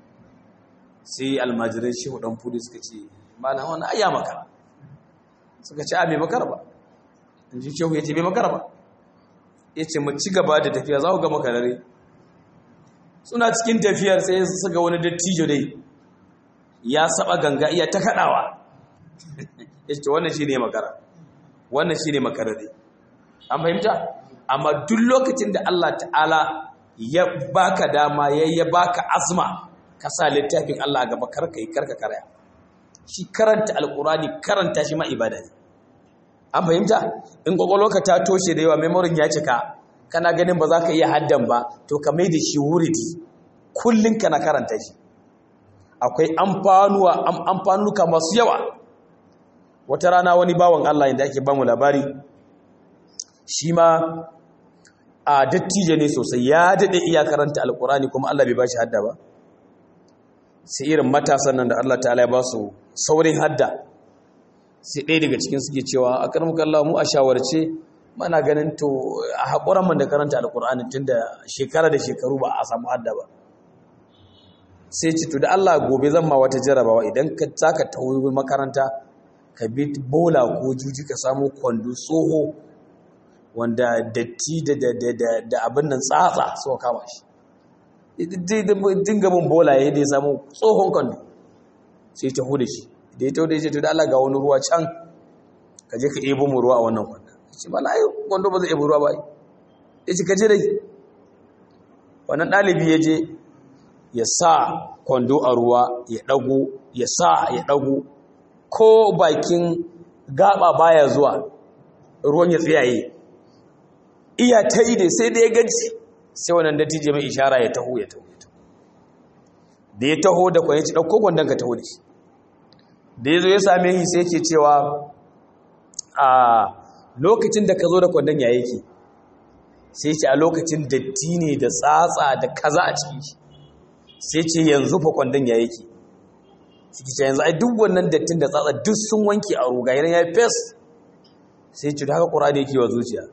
sai almajirai shehu dan fudu suka ce malam wani ayya makara suka ce a bai makara ba in ji shehu ya ce bai makara ba ya ce mu ci gaba da tafiya za ku ga makarare suna cikin tafiyar sai su ga wani dattijo dai ya saba ganga iya ta kaɗawa ya ce wannan shi ne makara wannan shi ne makarare an fahimta amma duk lokacin da Allah ta'ala ya baka dama ya ya baka azma ka sa littafin Allah gaba karka yi karka karaya shi karanta alkurani karanta shi ma ibada ne an fahimta in ka ta toshe da yawa memorin ya cika kana ganin ba za ka iya haddan ba to ka mai da shi wuridi kullum kana karanta shi akwai amfanuwa amfanuka masu yawa wata rana wani bawan Allah inda ake bamu labari shi ma a dattijo ne sosai ya daɗe iya karanta alkurani kuma Allah bai ba shi hadda ba sai irin matasan nan da Allah ta'ala ya ba su saurin hadda sai ɗaya daga cikin suke cewa a karmukan Allah mu a shawarce mana ganin to a haƙuran man da karanta alkur'ani tun da shekara da shekaru ba a samu hadda ba sai ce to da Allah gobe zan ma wata jarabawa idan ka taka tauri makaranta ka bi bola ko juji ka samu kwando tsoho wanda datti da abin nan tsatsa suka kama shi dinga bin bola ya da ya samu tsohon kwando sai ta hude shi da ya taude shi to da Allah ga wani ruwa can ka je ka ebo mu ruwa a wannan kwando ce ba lai kwando ba zai ebo ruwa ba ya ce ka je dai wannan ɗalibi ya je ya sa kwando a ruwa ya ɗago ya sa ya ɗago ko bakin gaba baya zuwa ruwan ya tsayaye iya ta yi da sai da ya gaji sai wannan dattijo mai ishara ya taho ya taho da ya taho da kwaye ci ɗauko gwandon ka taho da shi da ya zo ya same shi sai ke cewa a lokacin da ka zo da kwandon ya yake sai ce a lokacin datti ne da tsatsa da kaza a cikin shi sai ce yanzu fa kwandon ya yake suke ce yanzu ai duk wannan dattin da tsatsa duk sun wanke a ruga yana ya fes sai ce da haka ƙura da yake wa zuciya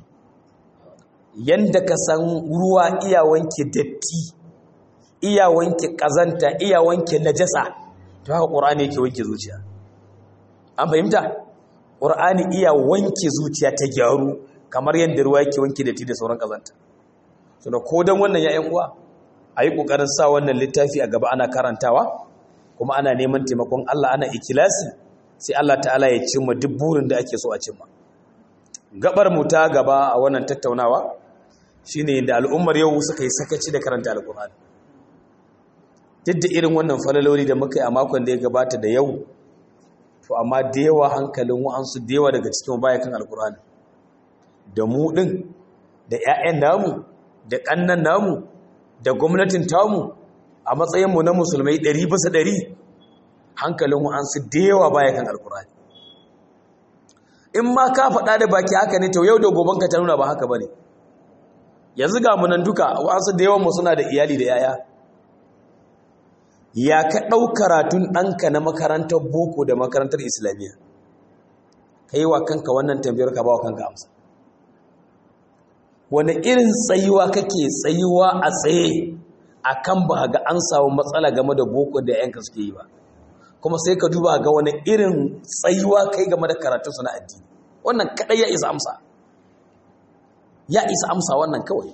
yanda ka san ruwa iya wanke datti iya wanke ƙazanta iya wanke najasa to haka ƙur'ani yake wanke zuciya an fahimta ƙur'ani iya wanke zuciya ta gyaru kamar yadda ruwa yake wanke datti da sauran ƙazanta so da ko dan wannan ya'yan uwa a yi ƙoƙarin sa wannan littafi a gaba ana karantawa kuma ana neman taimakon Allah ana ikilasi sai Allah ta'ala ya cimma duk burin da ake so a cimma gabar mu ta gaba a wannan tattaunawa shine da al'ummar yau suka yi sakaci da karanta alkur'ani duk da irin wannan falaloli da muka yi a makon da ya gabata da yau to amma da yawa hankalin wa'ansu da yawa daga cikin baya kan alkur'ani da mu ɗin da 'ya'yan namu da ƙannan namu da gwamnatin tamu a matsayinmu na musulmai ɗari bisa ɗari hankalin wa'ansu da yawa baya kan alkur'ani in ma ka faɗa da baki haka ne to yau da goben ka ta nuna ba haka ba ne yanzu ga munan duka wasu da yawan suna da iyali da yaya ya ka ɗau karatun ɗanka na makarantar boko da makarantar islamiyya ka yi wa kanka wannan tambayar ka ba wa kanka amsa wani irin tsayuwa kake tsayuwa a tsaye a kan ba ga an samu matsala game da boko da yanka suke yi ba kuma sai ka duba ga wani irin tsayuwa kai game da karatunsu na addini wannan kaɗai ya isa amsa ya isa amsa wannan kawai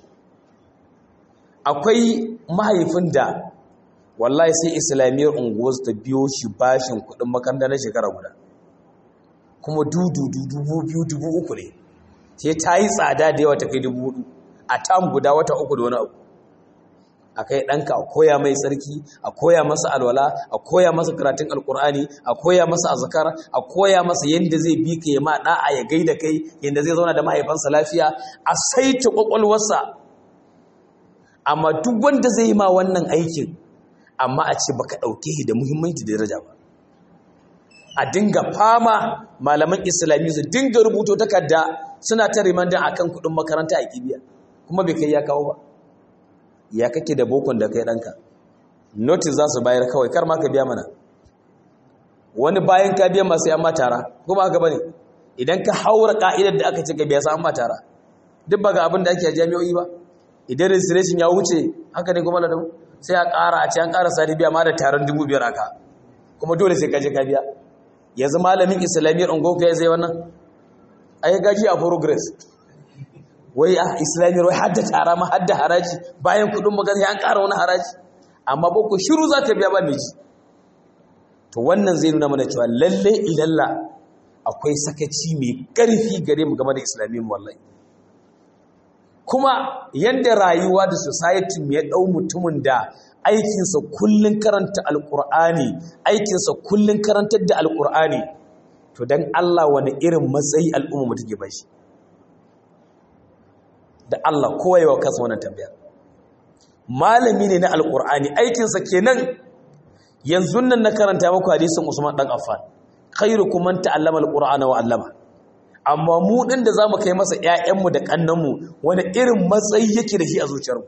akwai mahaifin da wallahi sai islamiyyar unguwar ta biyo shi bashin kudin makaranta na shekara guda kuma dudu dubu biyu dubu uku ne sai ta yi tsada da yawa ta kai dubu hudu a tam guda wata uku da wani abu a kai ɗanka a koya mai tsarki a koya masa alwala a koya masa karatun alkur'ani a koya masa azkar a koya masa yadda zai bi ka ya ma da'a ya gaida kai yadda zai zauna da mahaifansa lafiya a saita kwakwalwarsa amma duk wanda zai yi ma wannan aikin amma a ce baka ɗauke shi da muhimmanci da daraja ba a dinga fama malaman islami su dinga rubuto takarda suna ta rimandan akan kuɗin makaranta a kibiya kuma bai kai ya kawo ba ya kake da bokon da kai ɗanka notice za su bayar kawai kar ma ka biya mana wani bayan ka biya masu yamma tara kuma haka bane idan ka haura ka'idar da aka ce ka biya sa amma tara duk ba ga abin da ake a jami'o'i ba idan registration ya wuce haka ne kuma ladan sai a ƙara a ce an ƙara sati biya ma da taron dubu biyar aka kuma dole sai ka je ka biya yanzu malamin islamiyyar ungoku ya zai wannan ai gaji a progress wai a islamiyyar wai hadda tara ma hadda haraji bayan kudin magana ya an ƙara wani haraji amma boko shiru za ka biya ba miji to wannan zai nuna mana cewa lalle ilalla akwai sakaci mai ƙarfi gare mu game da islamiyyar wallahi kuma yadda rayuwa da society ya ɗau mutumin da aikinsa kullum karanta alƙur'ani aikinsa kullum karantar da alƙur'ani to don Allah wani irin matsayi al'umma mu take bashi da Allah kowa yawa kansa wannan tambaya malami ne na alƙur'ani aikinsa kenan yanzu nan na karanta muku hadisin Usman dan Affan khairukum man ta'allama alqur'ana wa 'allama amma mu din da zamu kai masa ƴaƴanmu da kannanmu wani irin matsayi yake da shi a zuciyarmu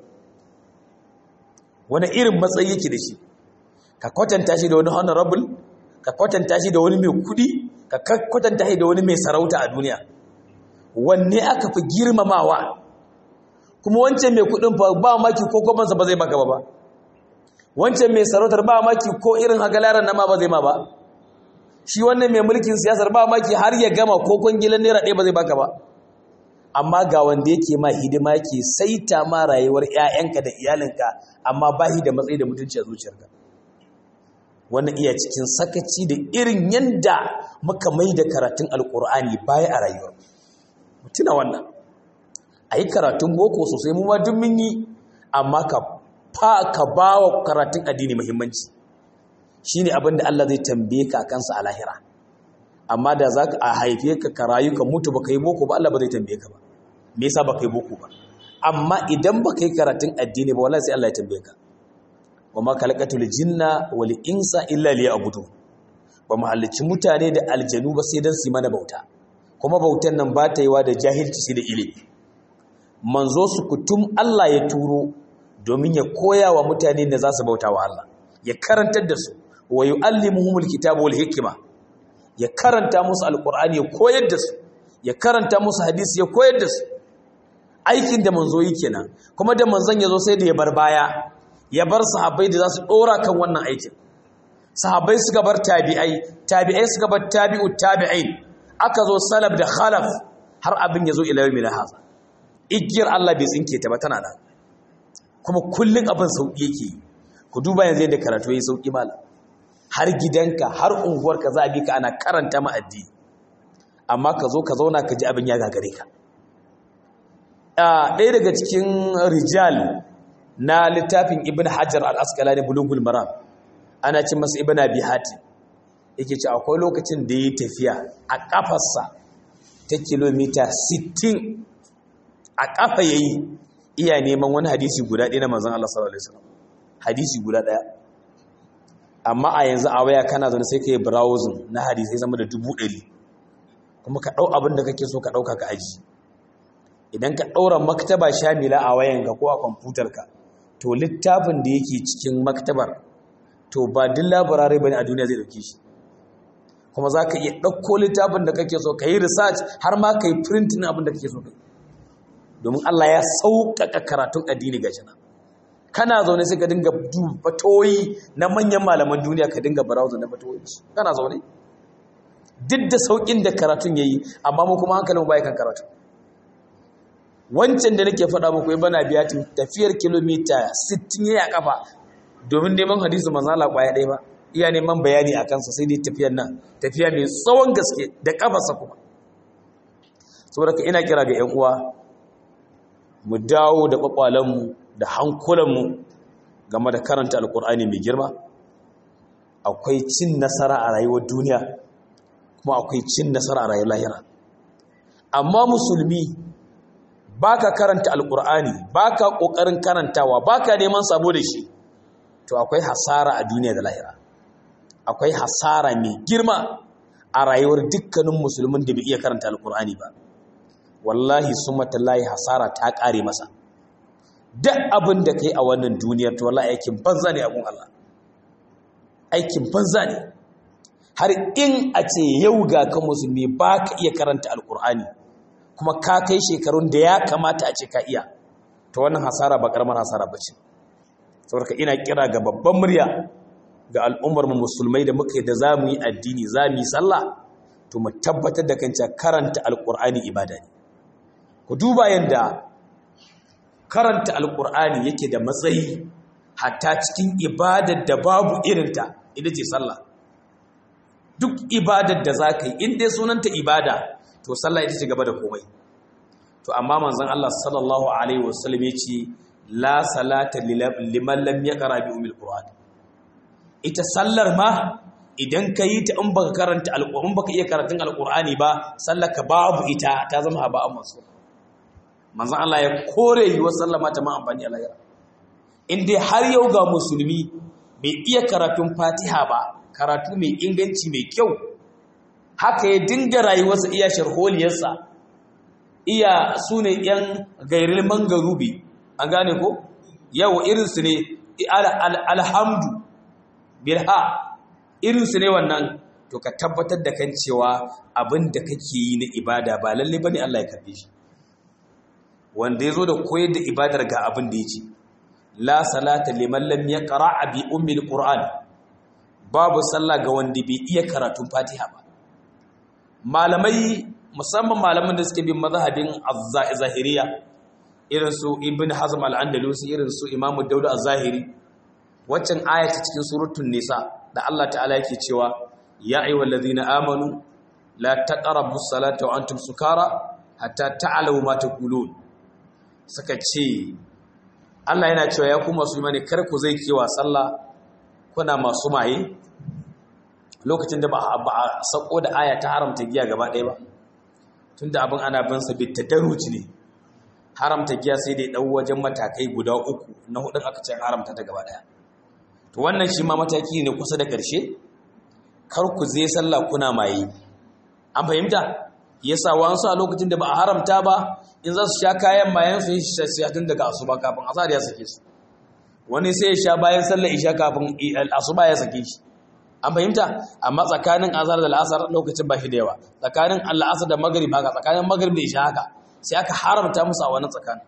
wani irin matsayi yake da shi ka kwatanta shi da wani honorable ka kwatanta shi da wani mai kudi ka kwatanta shi da wani mai sarauta a duniya wanne aka fi girmamawa kuma wancan mai kudin ba maki ko kwabansa ba zai maka ba ba wancan mai sarautar ba maki ko irin hagalaran nama ba zai ma ba shi wannan mai mulkin siyasar ba maki har ya gama ko kwangilan naira ɗaya ba zai baka ba amma ga wanda yake ma hidima yake saita ma rayuwar 'ya'yanka da iyalinka amma ba da matsayi da mutunci a zuciyarka wannan iya cikin sakaci da irin yanda muka mai da karatun alkur'ani baya a rayuwar mutuna wannan a yi karatun boko sosai mu ma duk mun yi amma ka fa ka ba wa karatun addini muhimmanci shine abin da Allah zai tambaye ka kansa a lahira amma da za ka haife ka ka rayu ka mutu ba ka yi boko ba Allah ba zai tambaye ka ba me yasa ba ka yi boko ba amma idan ba ka yi karatun addini ba wallahi sai Allah ya tambaye ka wa ma khalaqatul jinna wal insa illa liya'budu ba mu halicci mutane da aljanu ba sai dan su mana bauta kuma bautan nan ba ta yiwa da jahilci sai da ilimi manzo su kutum Allah ya turo domin ya koya wa mutane da za su bauta wa Allah ya karantar da su wa yu'allimuhumul kitaba wal hikma ya karanta musu alqur'ani ya koyar da su ya karanta musu hadisi ya koyar da su aikin da manzo yi kenan kuma da manzon yazo sai da ya bar baya ya bar sahabbai da za su dora kan wannan aikin sahabbai suka bar tabi'ai tabi'ai suka bar tabi'u tabi'in aka zo salaf da khalaf har abin yazo ila yawmin hadha igiyar Allah bai tsinke ta ba tana nan kuma kullun abin sauki yake ku duba yanzu yadda karatu yayi sauki malam har gidanka har unguwarka za a bi ka ana karanta ma addini amma ka zo ka zauna ka ji abin ya gagare ka ɗaya daga cikin rijal na littafin ibn hajar al-asqalani bulugul maram ana cin masa ibn abi hatim yake ce akwai lokacin da yi tafiya a kafarsa ta kilomita 60 a kafa yayi iya neman wani hadisi guda ɗaya na manzon Allah sallallahu alaihi wasallam hadisi guda ɗaya amma a yanzu a waya kana zaune sai ka yi browsing na hadisai sama da dubu ɗari kuma ka ɗau abin da kake so ka ɗauka ka aji idan ka ɗaura maktaba shamila a wayanka ko a kwamfutarka to littafin da yake cikin maktabar to ba duk labarare ba ne a duniya zai ɗauke shi kuma za ka iya ɗauko littafin da kake so ka yi research har ma ka yi printin abin da kake so ka yi domin Allah ya sauƙaƙa karatun addini ga jana kana zaune sai ka dinga fatoyi na manyan malaman duniya ka dinga browser na fatoyi kana zaune duk da sauƙin da karatun ya yi amma mu kuma hankalin baya kan karatu wancan da nake faɗa muku ya bana biya tafiyar kilomita 60 ya kafa domin neman hadisu manzala kwaya ɗaya ba iya neman bayani a kansa sai dai tafiyar nan tafiya mai tsawon gaske da kafarsa kuma saboda ka ina kira ga 'yan uwa mu dawo da kwakwalenmu da hankulanmu game da karanta alkur'ani mai girma akwai cin nasara a rayuwar duniya kuma akwai cin nasara a rayuwar lahira amma musulmi baka karanta alkur'ani baka kokarin karantawa baka neman sabo da shi to akwai hasara a duniya da lahira akwai hasara mai girma a rayuwar dukkanin musulmin da bai iya karanta alkur'ani ba wallahi sumatallahi hasara ta kare masa duk abin da kai a wannan duniyar to wallahi aikin banza ne abun Allah aikin banza ne har in a ce yau ga kan musulmi ba ka iya karanta alkur'ani kuma ka kai shekarun da ya kamata a ce ka iya ta wannan hasara ba karamar hasara ba ce saboda ina kira ga babban murya ga al'ummar mu musulmai da muka da za mu yi addini za mu yi sallah to mu tabbatar da kanta karanta alkur'ani ibada ne ku duba yadda karanta alkur'ani yake da matsayi hatta cikin ibadar da babu irinta ita ce sallah duk ibadar da za ka yi inda sunanta ibada to sallah ita ce gaba da komai to amma manzon Allah sallallahu alaihi wasallam ya ce la salata liman lam yaqra bi umil qur'an ita sallar ma idan ka yi ta in baka karanta alƙur'ani baka iya karatun alƙur'ani ba sallar ka babu ita ta zama haba masu manzon Allah ya kore yi wa sallama ta ma amfani a lahira in dai har yau ga musulmi bai iya karatun fatiha ba karatu mai inganci mai kyau haka ya dinga rayuwarsa iya sharholiyarsa iya su ne yan gairil mangarubi an gane ko yau irinsu ne alhamdu bilha irinsu ne wannan to ka tabbatar da kan cewa abin da kake yi na ibada ba lalle bane Allah ya karbe shi wanda yazo da koyar da ibadar ga abin da yake la salata liman lam yaqra bi ummi alquran babu sallah ga wanda bai iya karatun fatiha ba malamai musamman malaman da suke bin mazhabin az-zahiriya irin su ibn hazm al-andalusi irin su imamu dauda az-zahiri waccan ayata cikin suratul nisa da Allah ta'ala yake cewa ya ayyuhal ladhina amanu la taqrabus salata wa antum sukara hatta ta'lamu ma taqulun suka ce Allah yana cewa ya kuma su imani kar ku zai kewa sallah kuna masu maye lokacin da ba a sako da aya ta haramta giya gaba ɗaya ba tunda abin ana bin sa bit tadarruci ne haramta giya sai dai dau wajen matakai guda uku na hudun aka ce haramta ta gaba ɗaya to wannan shi ma mataki ne kusa da ƙarshe kar ku zai sallah kuna maye an fahimta yasa wasu a lokacin da ba a haramta ba in za su sha kayan mayan su yi shi tun daga asuba kafin asar ya sake su wani sai ya sha bayan sallar isha kafin asuba ya sake shi an fahimta amma tsakanin azhar da al'asar lokacin ba shi da yawa tsakanin al'asar da magrib haka tsakanin magrib da isha haka sai aka haramta musu a wannan tsakanin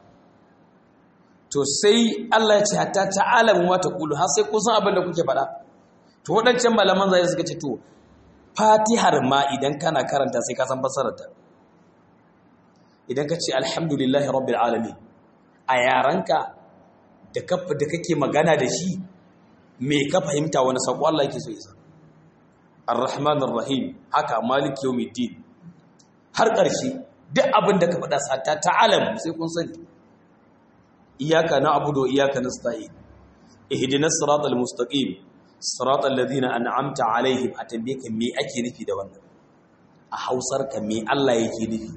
to sai Allah ya ce hatta ta'alamu ma taqulu har sai kun san abin da kuke faɗa to wadancan malaman zai suka ce to fatihar ma idan kana karanta sai ka san fassarar ta idan ka ce alhamdulillahi rabbil alamin a yaranka da kafa da kake magana da shi me ka fahimta wani sako Allah yake so isa arrahman arrahim haka maliki yawmiddin har ƙarshe duk abin da ka faɗa sata ta'alamu sai kun sani iyaka na'budu wa iyaka nasta'in ihdinas siratal mustaqim siratal ladina an'amta alaihim atambayka me ake nufi da wannan a hausar ka me Allah yake nufi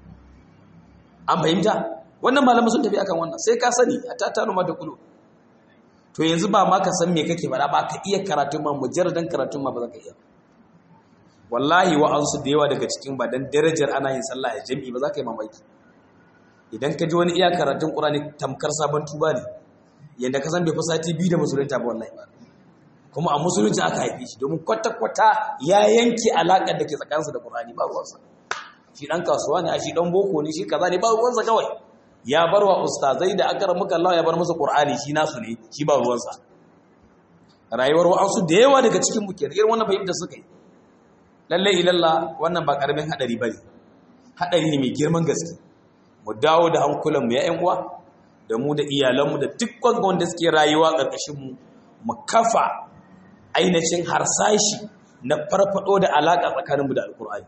an fahimta wannan malamin sun tafi akan wannan sai ka sani hatta tanu ma da kulu to yanzu ba ma ka san me kake faɗa ba ka iya karatu ma mujarradan karatu ma ba za ka iya wallahi wa ansu da yawa daga cikin ba dan darajar ana yin sallah a jami'i ba za ka yi mamaki idan ka ji wani iya karatun qur'ani tamkar sabon tuba ne yanda ka san bai fi sati biyu da musulunta ba wallahi ba kuma a musulunci aka haife shi domin kwata-kwata ya yanke alaƙar da ke tsakaninsa da qur'ani ba ruwansa shi dan kasuwa ne a shi dan boko ne shi kaza ne ba ruwansa kawai ya bar wa ustazai da aka ramuka Allah ya bar musu Qur'ani shi nasu ne shi ba ruwansa rayuwar wa'ansu da yawa daga cikin mu kenan irin wannan fahimta suka yi lalle ilalla wannan ba karamin hadari bane hadari ne mai girman gaske mu dawo da hankulan mu ya ƴan uwa da mu da iyalan mu da dukkan wanda suke rayuwa karkashin mu mu kafa ainihin harsashi na farfado da alaka tsakanin mu da alkur'ani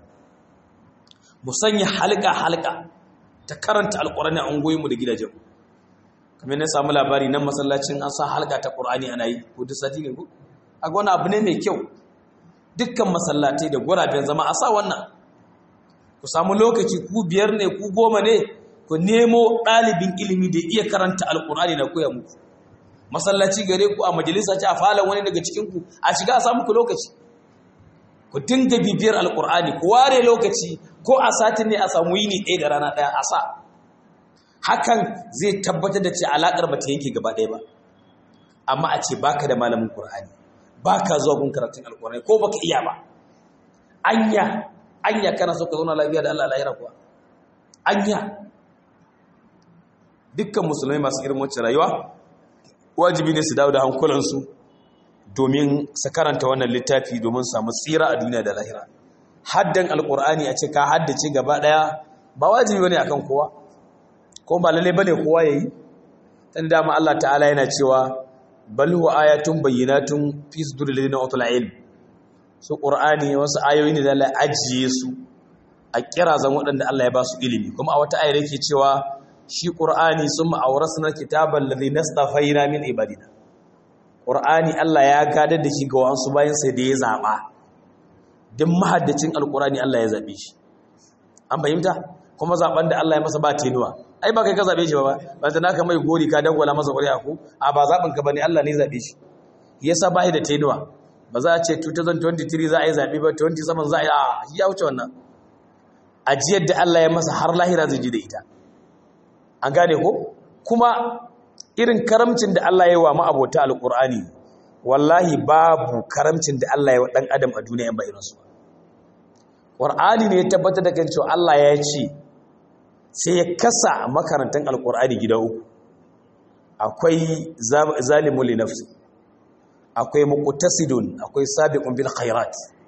mu sanya halka halka ta karanta alkurani a ungoyinmu da gidajenmu kamar na samu labari nan masallacin an sa halka ta ƙur'ani ana yi ko duk sati ne ko a wani abu ne mai kyau dukkan masallatai da guraben zama a sa wannan ku samu lokaci ku biyar ne ku goma ne ku nemo ɗalibin ilimi da iya karanta alkurani na koya muku masallaci gare ku a majalisa ce a falon wani daga cikinku a shiga a samu ku lokaci ku dinga bibiyar alkur'ani ku ware lokaci ko a satin ne a samu yini ɗaya da rana ɗaya a sa hakan zai tabbatar da ce alaƙar ba ta yanke gaba ɗaya ba amma a ce baka da malamin ƙur'ani baka zuwa gun karatun alƙur'ani ko baka iya ba anya anya kana so ka zauna lafiya da Allah lahira kuwa anya dukkan musulmai masu irin wacce rayuwa wajibi ne su dawo da hankulansu domin su karanta wannan littafi domin samu tsira a duniya da lahira haddan alkur'ani a ce ka haddace gaba daya ba wajibi bane akan kowa ko ba lalle bane kowa yayi dan dama Allah ta'ala yana cewa bal huwa ayatun bayyinatun fi suduril ladina utul ilm su qur'ani wasu ayoyi ne da Allah ajiye su a kirazan waɗanda Allah ya ba su ilimi kuma a wata ayar yake cewa shi qur'ani summa awrasna kitabal ladhi nastafaina min ibadina qur'ani Allah ya gadar da shi ga wasu bayan sai da ya zaba duk mahaddacin alqur'ani Allah ya zabe shi an fahimta kuma zaben da Allah ya masa ba tenuwa ai ba kai ka zabe shi ba ba ta naka mai gori ka dangwala masa ƙuri'a ko a ba zaben ka bane Allah ne zabe shi yasa ba da tenuwa ba za a ce 2023 za a yi zabe ba 27 za a yi a ya wuce wannan ajiyar da Allah ya masa har lahira zai ji da ita an gane ko kuma irin karamcin da Allah ya yi wa ma'abota alqur'ani wallahi babu karamcin da Allah ya wa dan adam a duniya ba irinsu Qur'ani ne ya tabbatar da kan cewa Allah ya ce sai ya kasa makarantar alkur'ani gida uku akwai zalimul li nafsi akwai muqtasidun akwai sabiqun bil khairat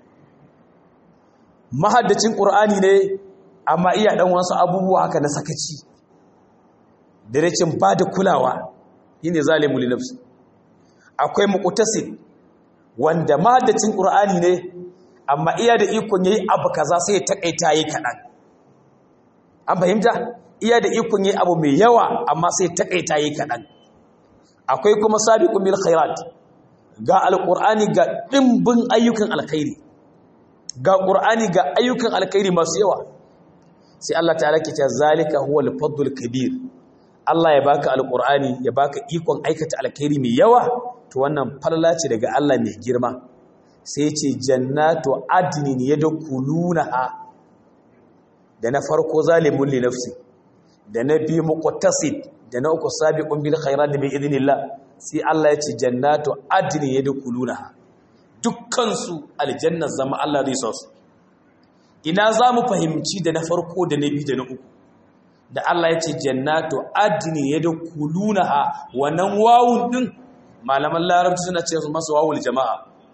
mahaddacin qur'ani ne amma iya dan wasu abubuwa haka na sakaci da rashin bada kulawa shine zalimul li nafsi akwai muqtasid wanda mahaddacin qur'ani ne amma iya da ikon yayi abu kaza sai ya takaita yi kadan an fahimta iya da ikon yi abu mai yawa amma sai takaita yi kaɗan akwai kuma sabiqun bil khairat ga alqur'ani ga dimbin ayyukan alkhairi ga qur'ani ga ayyukan alkhairi masu yawa sai Allah ta'ala ke cewa zalika huwal fadlul kabir Allah ya baka alqur'ani ya baka ikon aikata alkhairi mai yawa to wannan falala ce daga Allah mai girma sai ya ce jannatu adnin yadkhulunaha da na farko zalimun li nafsi da na biyu muqtasid da na uku sabiqun bil khairat bi idnillah sai Allah ya ce jannatu adni yadkhulunaha dukkan su aljanna zama Allah zai sa su ina zamu fahimci da na farko da na biyu da na uku da Allah ya ce jannatu adni yadkhulunaha wannan wawun din malaman larabci suna ce su masa wawul jama'a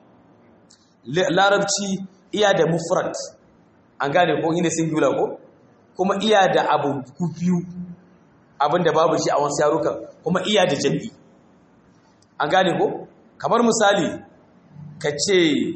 larabci iya da mufrad an gane ko ina singular ko kuma iya da abu biyu abinda babu shi a wasu yarukan kuma iya da jami'i an gane ko kamar misali ka ce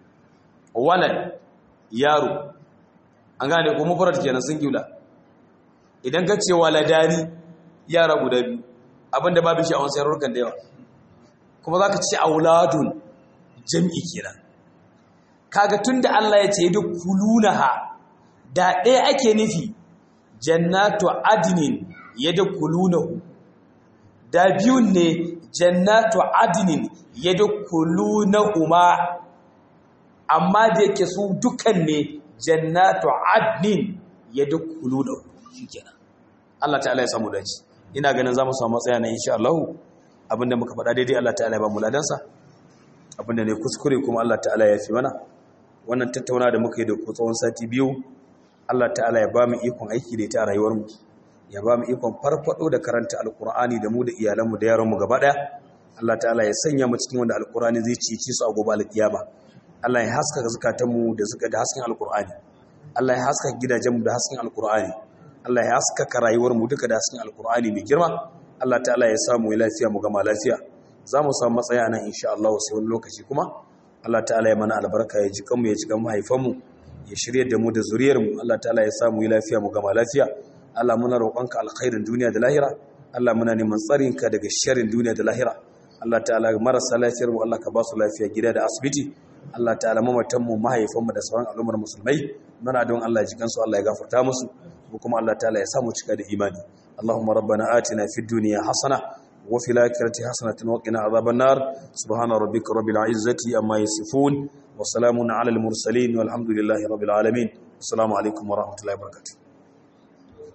walad yaro an gane ko mufrad kenan singular idan ka ce waladani yara guda biyu abinda babu shi a wasu yarukan da yawa kuma za ka ce auladun jami'i kenan kaga tunda Allah ya ce duk kulunaha da ɗaya ake nufi jannatu adnin yadkhulunahu da biyun ne jannatu adnin yadkhulunahuma amma da yake su dukan ne jannatu adnin yadkhulunahu shikenan Allah ta'ala ya samu dace ina ganin zamu samu matsaya na insha Allah abinda muka faɗa daidai Allah ta'ala ya ba mu ladansa abinda ne kuskure kuma Allah ta'ala ya fi mana wannan tattauna da muka yi da ku tsawon sati biyu Allah ta'ala ya ba mu ikon aiki da ita a rayuwarmu ya ba mu ikon farfado da karanta alkur'ani da mu da iyalanmu da yaranmu gaba daya Allah ta'ala ya sanya mu cikin wanda alkur'ani zai cici su a gobe alkiyama Allah ya haska zakatanmu da suka da hasken alkur'ani Allah ya haska gidajenmu da hasken alkur'ani Allah ya haska rayuwarmu duka da hasken alkur'ani mai girma Allah ta'ala ya samu lafiya mu gama lafiya za mu samu matsaya nan insha Allah sai wani lokaci kuma Allah ta'ala ya mana albarka ya ji kanmu ya ji kan mahaifanmu ya shirye da mu da zuriyarmu Allah ta'ala ya samu yi lafiya mu gama lafiya Allah muna roƙonka alkhairin duniya da lahira Allah muna neman tsarinka daga sharrin duniya da lahira Allah ta'ala marasa lafiyar mu Allah ka ba su lafiya gida da asibiti Allah ta'ala mamatan mu mahaifanmu da sauran al'ummar musulmai muna don Allah ya ji kansu Allah ya gafarta musu ko kuma Allah ta'ala ya samu cika da imani Allahumma rabbana atina fid dunya hasana وفي الآخرة حسنة وقنا عذاب النار سبحان ربك رب العزة أما يصفون وسلام على المرسلين والحمد لله رب العالمين السلام عليكم ورحمة الله وبركاته